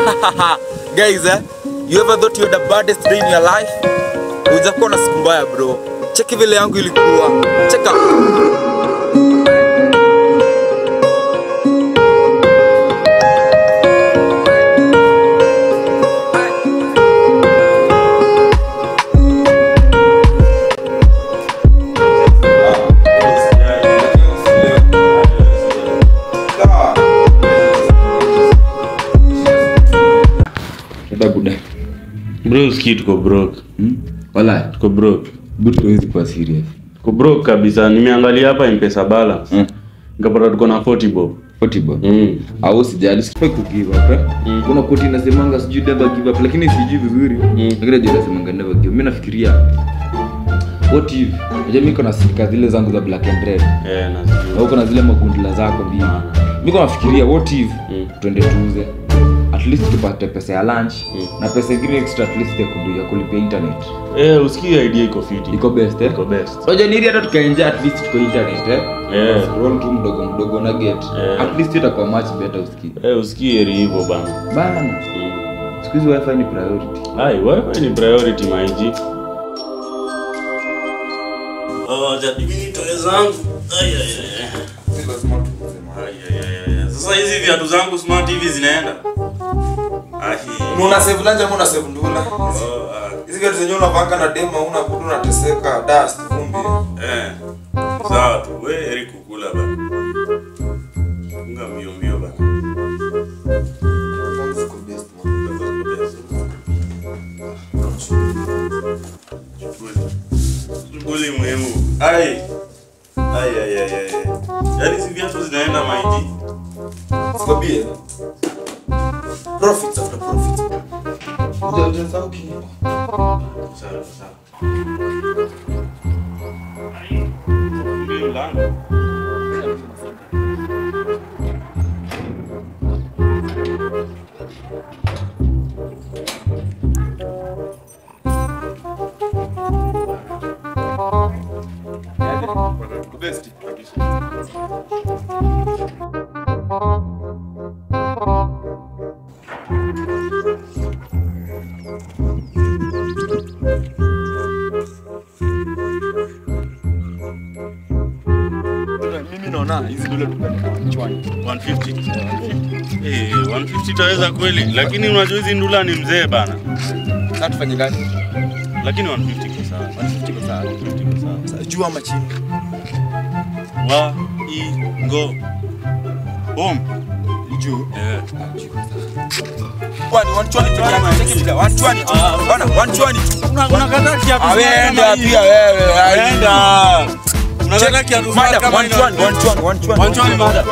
Guys, eh? You ever thought you had the baddest day in your life? Hujakuwa na siku mbaya bro. Cheki vile yangu ilikuwa. Cheka. Dada buda. Bro, ski tuko broke. Hmm? Wala Tuko broke. buda huwezi kuwa serious. Tuko broke kabisa. Nimeangalia hapa M-Pesa balance. Mm. Nikapata tuko na 40 bob. 40 bob. Mm. Au sijali sifai ku give up. Eh? Mm. Kuna koti inasemanga sijui never give up lakini sijui vizuri. Lakini najua inasemanga never give. Mimi nafikiria what if unajua mimi kuna sika zile zangu za black and red. Eh, nazijua. Na uko na zile magundula zako mbili. Mimi nafikiria what if Mm. twende tuuze at least tupate pesa ya lunch Mm. na pesa ingine extra at least ya kudu- ya kulipia internet. Eh, usikie idea iko fiti. Iko best eh? Iko best. Unajua ni ili hata tukaenjoy at least tuko internet eh? Eh. Scroll tu mdogo mdogo na get. Eh. At least itakuwa much better usikie. Eh, usikie heri hivyo bana. Bana. Mm. Siku hizi wifi ni priority. Ai, wewe ni priority maiji. Oh, jadi mimi toe zangu. Ai ai ai. Ai, ai, ai, ai. Sasa hizi viatu zangu smart hivi zinaenda. Ai. Una save lanja ama una save ndula? Oh, ah. Hizi viatu zenyewe unavanga na dema una kudu unateseka dust vumbi. Eh. Sawa tu. Wewe heri kukula bana. Funga mbio mbio bana. Shughuli muhimu. Ai. Ai ai ai ai. Yaani si viatu zinaenda maiji. Sikwambie. Profits after profits. Uja uja sasa uki. Sawa sawa. Mbio lango. Best. Mimi naona hizi dole tupeleka mchwani. 150. Eh, 150 taweza kweli, lakini unajua hizi ndula ni mzee bana. Sasa tufanye gani? Lakini 150 kwa sawa. 150 kwa sawa. 150 kwa sawa. Sasa juu ama chini? Wa i ngo. Boom. Juu. Eh. Kwani wanchwani peke yake cheki bila wanchwani tu. Bana wanchwani tu. Unakataa kiatu. Awenda pia wewe. Enda. Unakataa kiatu Madam, kama one chwani, one chwani, one chwani. One chwani, madam.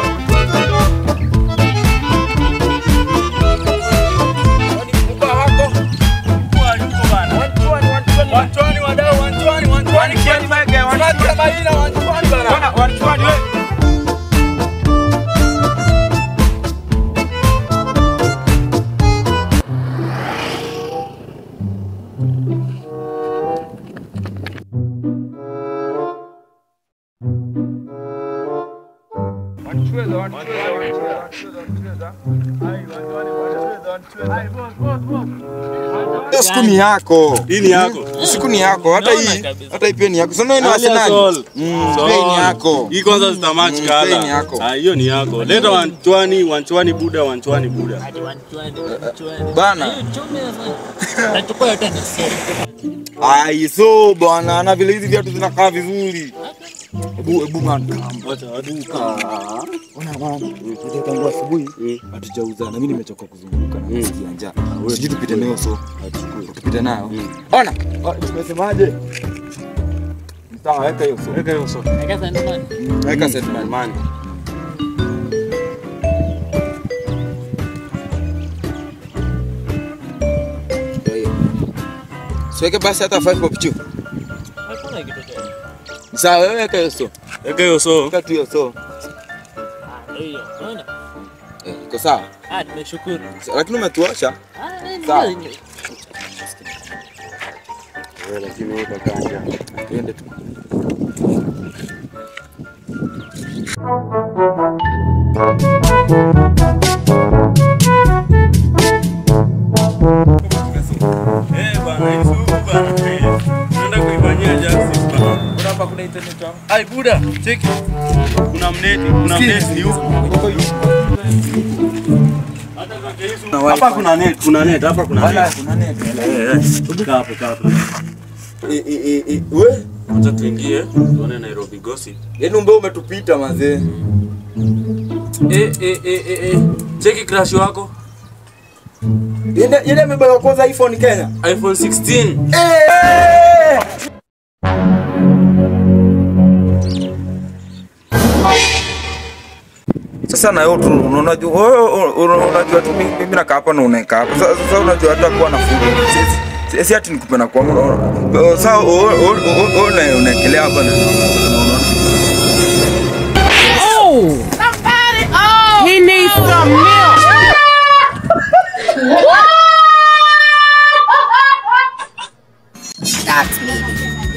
Hiyo siku ni yako. Hii ni yako. Siku ni yako. Hata hii, hata hii pia ni yako. Sasa ni Arsenal. Sol. Mm, Sol. pia hii ni yako. Hii kwanza zitamatch Mm, kala. pia ni yako. Ah, hiyo ni yako. Leta wanchwani, wanchwani buda, wanchwani buda. Bana. Ai, so bwana, na vile hizi viatu zinakaa vizuri. Ebu ebu man. Ona bwana, kuja tangu asubuhi hatujauza na mimi nimechoka kuzunguka na nasikia njaa. Sijui tupite nayo so. Tupite nayo. Ona, oh, nimesemaje? Sawa, weka hiyo so. Weka hiyo so. Weka set man man. Ndio hiyo. Siweke basi hata 5 pop chu. Sawa, wewe weka hiyo so. Weka hiyo so. Weka tu hiyo so. Eh, iko sawa. Nimeshukuru. Lakini umetuacha. Ah, Sawa. ndio. Lakini wewe utakaa Tuende tu. Ai buda, cheki. Kuna mneti, kuna mneti ni huko. Hapa kuna net, kuna net, hapa kuna Wala net. kuna neti. Eh, eh. Kaa hapo, kaa hapo. I- i- i- i- we Acha tuingie, tuone Nairobi gossip. yaani umbe umetupita mazee Eh, eh, eh, eh, eh. Cheki crush wako. Yende yende amebeba kwanza iPhone Kenya. iPhone 16. Eh! Sasa na wewe tu unajua wewe una- unajua tu mimi mimi nakaa hapa na unakaa hapa. Sasa sasa unajua hata kuwa na fundi. Si- si- Si ati nikupe na kwa sasa una unaekelea hapa na He needs some milk. That's me.